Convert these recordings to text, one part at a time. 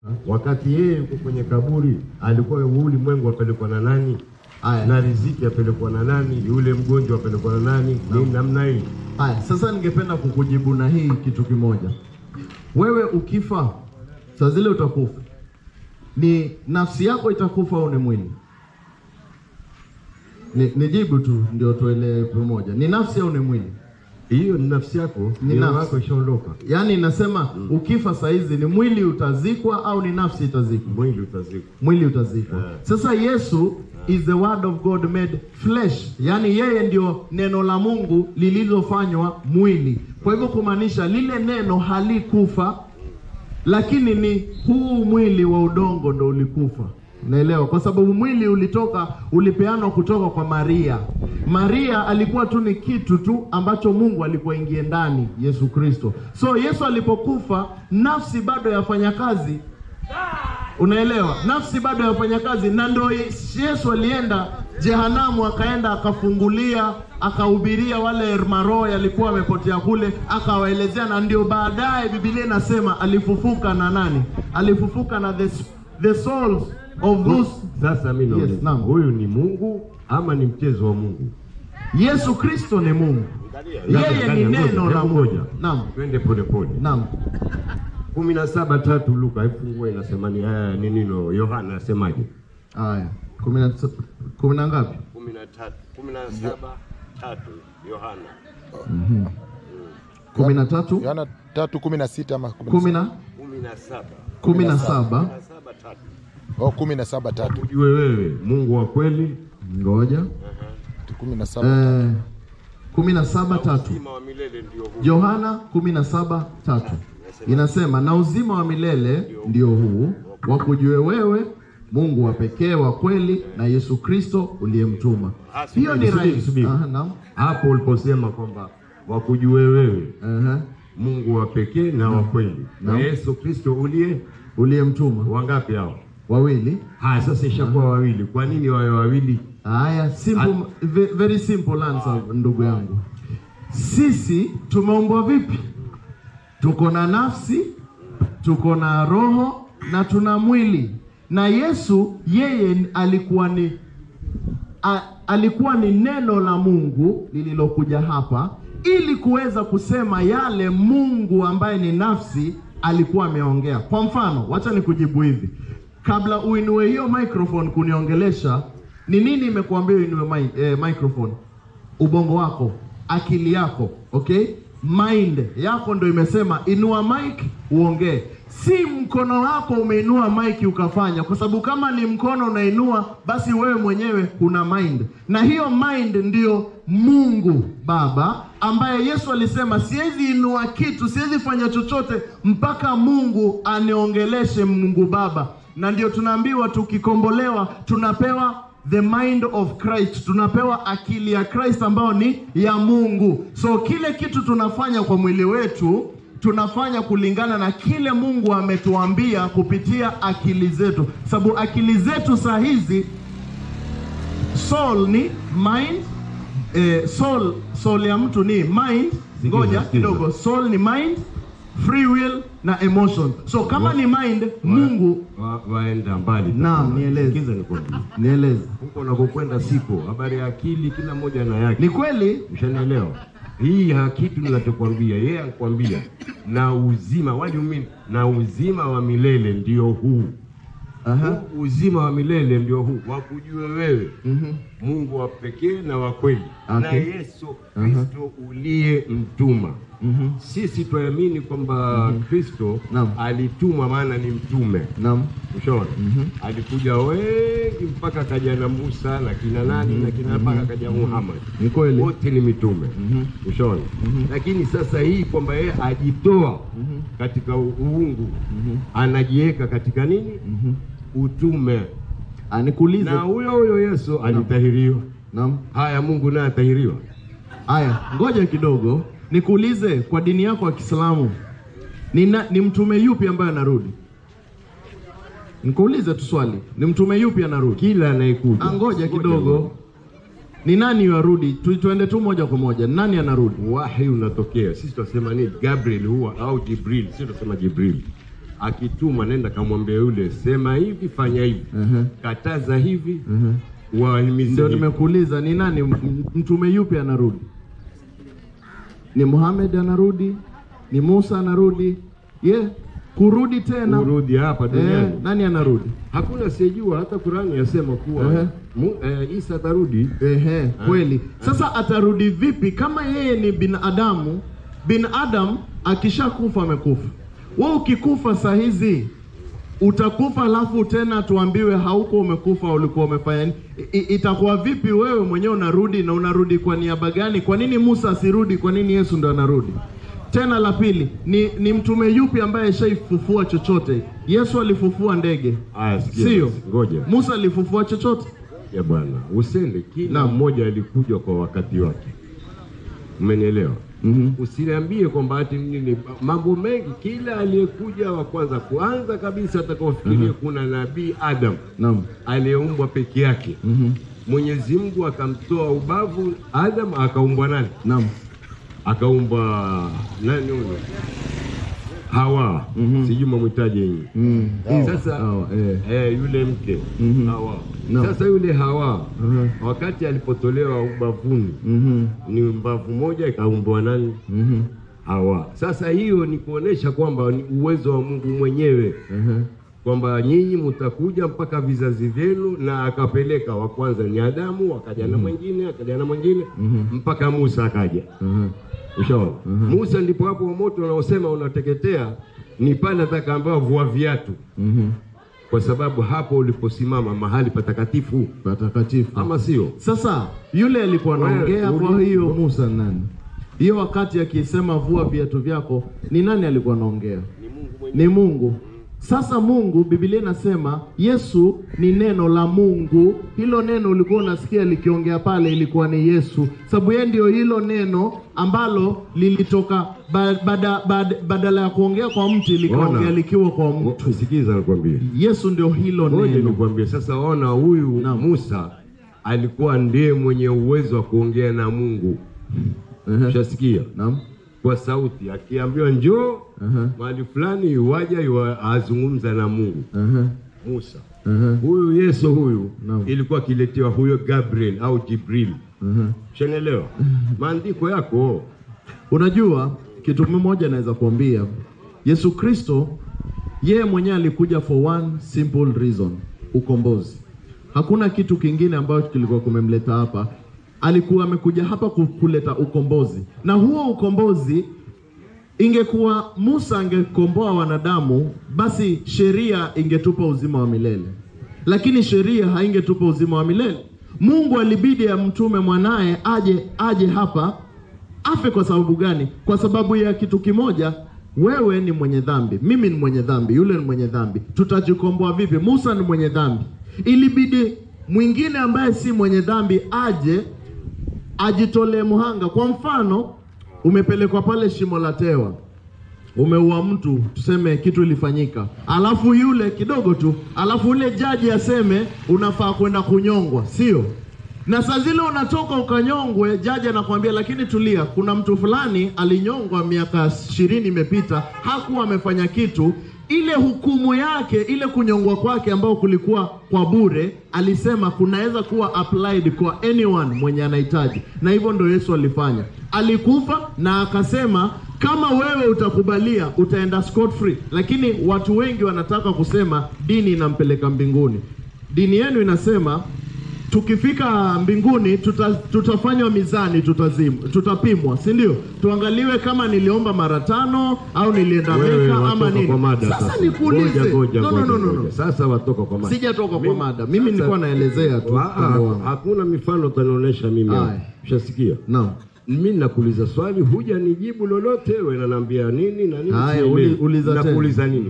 wakati yeye yuko kwenye kaburi, alikuwa huu ulimwengu apelekwa na nani? Haya. na riziki apelekwa na nani? Yule mgonjwa apelekwa na nani? Ni namna hii. Haya, sasa ningependa kukujibu na hii kitu kimoja. Wewe ukifa, saa zile utakufa, ni nafsi yako itakufa au ni mwili? Ni, nijibu tu ndio tuelewe pamoja, ni nafsi au ni mwili? Hiyo ni nafsi yako, Ni ni nafsi. yako ishaondoka, Yaani nasema ukifa saa hizi ni mwili utazikwa au ni nafsi itazikwa? mwili utazikwa. mwili utazikwa. Yeah. Sasa Yesu is the word of God made flesh, yaani yeye ndio neno la Mungu lililofanywa mwili. Kwa hivyo kumaanisha lile neno halikufa, lakini ni huu mwili wa udongo ndo ulikufa. Unaelewa? Kwa sababu mwili ulitoka, ulipeanwa kutoka kwa Maria. Maria alikuwa tu ni kitu tu ambacho Mungu alikuwa ingie ndani, Yesu Kristo. So Yesu alipokufa, nafsi bado yafanya kazi Unaelewa, nafsi bado yafanya kazi, na ndo Yesu alienda jehanamu, akaenda akafungulia, akahubiria wale maroho yalikuwa wamepotea kule, akawaelezea, na ndio baadaye Biblia inasema alifufuka na nani? Alifufuka na the, the souls of those. Sasa mimi Yes, nauliza, naam. huyu ni Mungu ama ni mchezo wa Mungu? Yesu Kristo ni Mungu, yeye ni neno la Mungu. moja. Naam, Twende polepole. naam, kumi na saba tatu Luka, ifungue inasema ni haya ni nino. Yohana asemaje? haya kumi na kumi na ngapi? kumi na tatu kumi na saba tatu Yohana kumi na tatu Yohana tatu kumi na sita ama kumi na kumi na saba kumi na saba kumi na saba tatu oh, kumi na saba tatu ujue wewe Mungu wa kweli ngoja kumi na saba eh, kumi na saba tatu uzima wa milele ndio huu. Yohana kumi na saba tatu inasema na uzima wa milele ndio huu wakujue wewe Mungu wa pekee wa kweli na Yesu Kristo uliyemtuma. Ah, Hiyo ni subiri, rahisi. subiri. Aha, naam. Hapo uliposema kwamba wakujue wewe Aha, Mungu wa pekee na wa kweli na Naam. Yesu Kristo uliye uliyemtuma wangapi hao? wawili. Haya, sasa ishakuwa wawili. Kwa nini wawe wawili? Haya, simple, ve- very simple answer ndugu yangu. Sisi tumeumbwa vipi? Tuko na nafsi, tuko na roho na tuna mwili. Na Yesu yeye alikuwa ni a, alikuwa ni neno la Mungu lililokuja hapa ili kuweza kusema yale Mungu ambaye ni nafsi alikuwa ameongea. Kwa mfano, wacha nikujibu hivi, kabla uinue hiyo microphone kuniongelesha, ni nini imekuambia uinue mi, eh, microphone? Ubongo wako, akili yako, okay? Mind yako ndo imesema inua mic uongee, si mkono wako umeinua mic ukafanya, kwa sababu kama ni mkono unainua, basi wewe mwenyewe una mind, na hiyo mind ndiyo Mungu Baba ambaye Yesu alisema siwezi inua kitu, siwezi fanya chochote mpaka Mungu aniongeleshe Mungu Baba, na ndio tunaambiwa tukikombolewa tunapewa the mind of Christ, tunapewa akili ya Christ ambayo ni ya Mungu. So kile kitu tunafanya kwa mwili wetu tunafanya kulingana na kile Mungu ametuambia kupitia akili zetu, sababu akili zetu saa hizi soul ni mind eh, soul soul ya mtu ni mind. Sikiza, Ngoja sikiza. kidogo, soul ni mind, free will na emotion. So kama Wa- ni mind, Mungu wa, waenda mbali. Naam, nieleze. Sikiza nikwambie. nieleze, Huko unakokwenda siko habari ya akili, kila mmoja na yake. ni kweli Ushanielewa? Hii ha kitu ninachokwambia, yeye anakwambia na uzima, what do you mean? Na uzima wa milele ndio huu. Aha. Huu uzima wa milele ndio huu, wakujue wewe Mhm. Mungu wa pekee na wa kweli na Okay. Yesu Kristo uliye mtuma. Mhm. Sisi twaamini kwamba Kristo Naam. alitumwa, maana ni mtume. Naam. Ushaona? Alikuja wengi mpaka kaja na Musa na kina nani na kina mpaka kaja Muhammad. Ni kweli. Wote ni mitume. Ushaona? Lakini sasa hii kwamba yeye ajitoa katika u- uungu anajiweka katika nini? Utume. Ah, nikuulize. Na huyo huyo Yesu alitahiriwa. Naam. Haya, Mungu naye atahiriwa. Aya, ngoja kidogo nikuulize, kwa dini yako ya Kiislamu ni, na, ni mtume yupi ambaye anarudi? Nikuulize tu swali, ni mtume yupi anarudi? Kila anayekuja. Ah, ngoja kidogo, ni nani yarudi? Tu, tuende tu moja kwa moja, ni nani anarudi? Wahi unatokea. Sisi tunasema nini? Gabriel huwa au Jibril. Sisi tunasema Jibril. akitumwa nenda kamwambia yule, sema hivi, fanya hivi, Ehe. kataza hivi, Ehe. wahimize Ndio hivi. nimekuuliza ni nani m- m- mtume yupi anarudi? Ni Muhammad anarudi? Ni Musa anarudi? Ye kurudi tena kurudi hapa eh, duniani. nani anarudi? Hakuna asiyejua, hata Qurani yasema kuwa Ehe. mu, eh, Isa atarudi. Ehe, kweli. Sasa atarudi vipi kama yeye ni binadamu? Binadamu akishakufa amekufa. Wewe ukikufa saa hizi utakufa, alafu tena tuambiwe hauko umekufa, ulikuwa umefanya nini? I- i- Itakuwa vipi wewe mwenyewe unarudi na unarudi kwa niaba gani? Kwa nini Musa asirudi? Kwa nini Yesu ndo anarudi? Tena la pili ni, ni mtume yupi ambaye ashaifufua chochote? Yesu alifufua ndege, Aya, sikia sio? basi, ngoja Musa alifufua chochote? ya bwana, usende kila Naam. mmoja alikuja kwa wakati wake, umenielewa? Mhm. Usiniambie kwamba ati nini, mambo mengi. Kila aliyekuja wa kwanza kuanza kabisa atakaofikiria kuna nabii Adam Naam. aliyeumbwa peke yake. Mhm. Mwenyezi Mungu akamtoa ubavu Adam, akaumbwa nani? Naam. Akaumbwa nani huyo? Hawa, sijui mamwitaje yeye. Mm. Sasa Hawa, eh. eh, yule mke Mhm. Hawa. No. Sasa yule Hawa Mhm. wakati alipotolewa ubavuni Mhm. ni mbavu moja ikaumbwa nani? Mhm. Hawa. Sasa hiyo ni kuonesha kwamba ni uwezo wa Mungu mwenyewe Mhm. kwamba nyinyi mtakuja mpaka vizazi vyenu, na akapeleka wa kwanza ni Adamu, akaja na mwingine, akaja na mwingine mpaka Musa akaja. Mhm. Ushaona? Musa ndipo hapo moto unaosema unateketea ni pale atakaambiwa vua viatu, Mhm. kwa sababu hapo uliposimama mahali patakatifu, Patakatifu. ama sio? Sasa yule alikuwa Wewe, anaongea kwa uli- hiyo Musa ni nani? Hiyo wakati akisema vua viatu vyako, ni nani alikuwa anaongea? Ni Mungu. Sasa Mungu, Biblia inasema Yesu ni neno la Mungu. Hilo neno ulikuwa unasikia likiongea pale, ilikuwa ni Yesu, sababu yeye ndio hilo neno ambalo lilitoka ba, bada, bada, badala ya kuongea kwa mti likaongea Ona. likiwa kwa mtu. Sikiza nikwambie, Yesu ndio hilo ngoja neno. nikwambie. Sasa ona, huyu Naam. Musa alikuwa ndiye mwenye uwezo wa kuongea na Mungu, Ehe. ushasikia? Naam. Kwa sauti, akiambiwa njoo Ehe. mahali fulani, yuwaja yuwa azungumza na Mungu. Ehe. Musa Ehe. huyu Yesu huyu Naam. ilikuwa akiletewa huyo Gabriel au Jibril, Ehe. shanaelewa maandiko yako Unajua kitu mmoja naweza kuambia, Yesu Kristo yeye mwenyewe alikuja for one simple reason, ukombozi. Hakuna kitu kingine ambacho kilikuwa kumemleta hapa. Alikuwa amekuja hapa ku- kuleta ukombozi, na huo ukombozi ingekuwa Musa angekomboa wanadamu, basi sheria ingetupa uzima wa milele, lakini sheria haingetupa uzima wa milele. Mungu alibidi amtume mwanaye aje aje hapa afe. Kwa sababu gani? Kwa sababu ya kitu kimoja, wewe ni mwenye dhambi, mimi ni mwenye dhambi, yule ni mwenye dhambi. Tutajikomboa vipi? Musa ni mwenye dhambi, ilibidi mwingine ambaye si mwenye dhambi aje ajitolee muhanga. Kwa mfano, umepelekwa pale shimo la tewa, umeua mtu, tuseme kitu ilifanyika, alafu yule kidogo tu, alafu yule jaji aseme unafaa kwenda kunyongwa, sio? Na saa zile unatoka ukanyongwe, jaji anakuambia lakini tulia, kuna mtu fulani alinyongwa miaka ishirini imepita, hakuwa amefanya kitu. Ile hukumu yake, ile kunyongwa kwake ambao kulikuwa kwa bure, alisema kunaweza kuwa applied kwa anyone mwenye anahitaji, na hivyo ndio Yesu alifanya. Alikufa na akasema kama wewe utakubalia utaenda scot free, lakini watu wengi wanataka kusema dini inampeleka mbinguni. Dini yenu inasema tukifika mbinguni tuta, tutafanywa mizani, tutazim, tutapimwa, si ndio? Tuangaliwe kama niliomba mara tano au nilienda wewe Meka ama watoka nini. kwa mada Sasa sasa. nikuulize, Ngoja, ngoja, no, no, ngoja, no, no, no. ngoja. Sasa watoka kwa mada, Sijatoka kwa Mimi- mada, mimi sasa- nilikuwa naelezea tu Ah, upande wangu. hakuna mifano utanionyesha mimi hapa. Aya. Ushasikia? Naam. Mimi nakuuliza swali, huja nijibu lolote, wewe unaniambia nini na nini? Haya, sielewi. uli- uliza tena. Nakuuliza nini?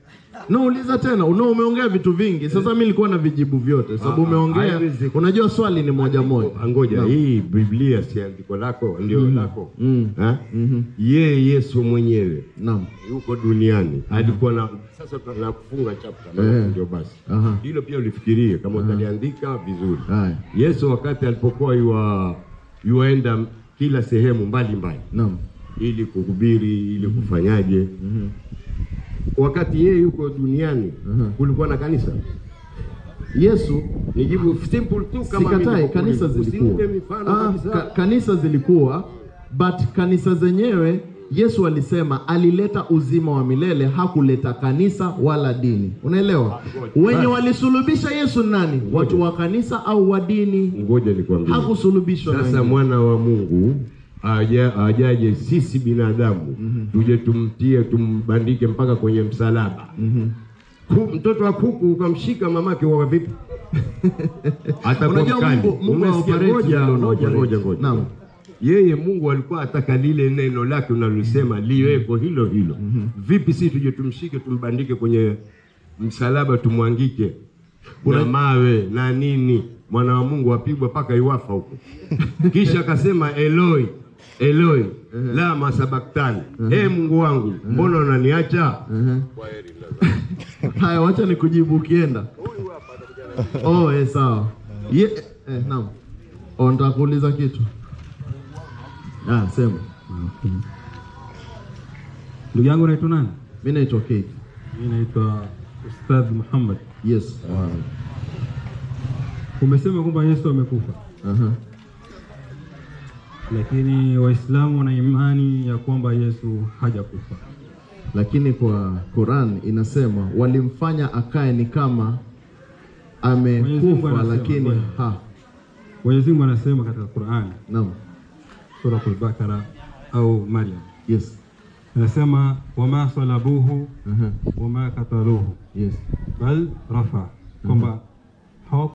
No, uliza tena. Uno, umeongea vitu vingi. Sasa mimi nilikuwa na vijibu vyote, sababu Ah, ah, umeongea. haiwezi- Unajua swali ni moja moja. Ngoja, Naam. hii Biblia si andiko lako ndio lako Mm. Ha? Mhm. Yeye Yesu mwenyewe Naam. yuko duniani alikuwa na sasa na kufunga chapter Eh. ndio basi Aha. hilo pia ulifikirie kama utaliandika vizuri Haya. Yesu wakati alipokuwa yua yuaenda kila sehemu mbali mbali Naam. ili kuhubiri ili kufanyaje wakati yeye yuko duniani Mhm. kulikuwa na kanisa? Yesu Nijibu simple tu kama sikatai, nilivyokuuliza. kanisa zilikuwa Usinipe mifano ah, kabisa. ka, kanisa zilikuwa but kanisa zenyewe Yesu alisema alileta uzima wa milele, hakuleta kanisa wala dini. Unaelewa? Wenye walisulubisha Yesu ni nani? Watu wa kanisa au wa dini? Ngoja nikwambie. Hakusulubishwa na Sasa wengine. mwana wa Mungu aja, ajaje sisi binadamu tuje tumtie tumbandike mpaka kwenye msalaba Ku- mtoto wa kuku ukamshika mamake wa vipi? Atakuwa Unajua mkali. Mungu- Mungu Umesikia? haoperate Ngoja, vile ngoja, unaoperate. ngoja, ngoja. Naam. Yeye Mungu alikuwa ataka lile neno lake unalosema liweko hilo hilo. Vipi si tuje tumshike tumbandike kwenye msalaba tumwangike na mawe na nini, mwana wa Mungu apigwa mpaka iwafa huko. Kisha akasema Eloi Eloi lama sabaktani, e Mungu wangu mbona unaniacha? Haya, wacha nikujibu ukienda. Oh, eh, sawa. Ye, eh, naam. Oh, nataka kuuliza kitu. Ah, sema. Ndugu yangu naitwa nani? Mimi naitwa Kate. Mimi naitwa Ustadh Muhammad. Yes. Umesema kwamba Yesu amekufa, Aha. lakini Waislamu wana imani ya kwamba Yesu hajakufa. Lakini kwa Quran inasema walimfanya akae ni kama Mwenyezi Mungu amekufa anasema, lakini ngoja. ha. Mwenyezi Mungu anasema katika Qur'an, Naam. Suratul Bakara au Maryam, Yes. anasema wama salabuhu Aha. wama kataluhu Yes. bal rafa, kwamba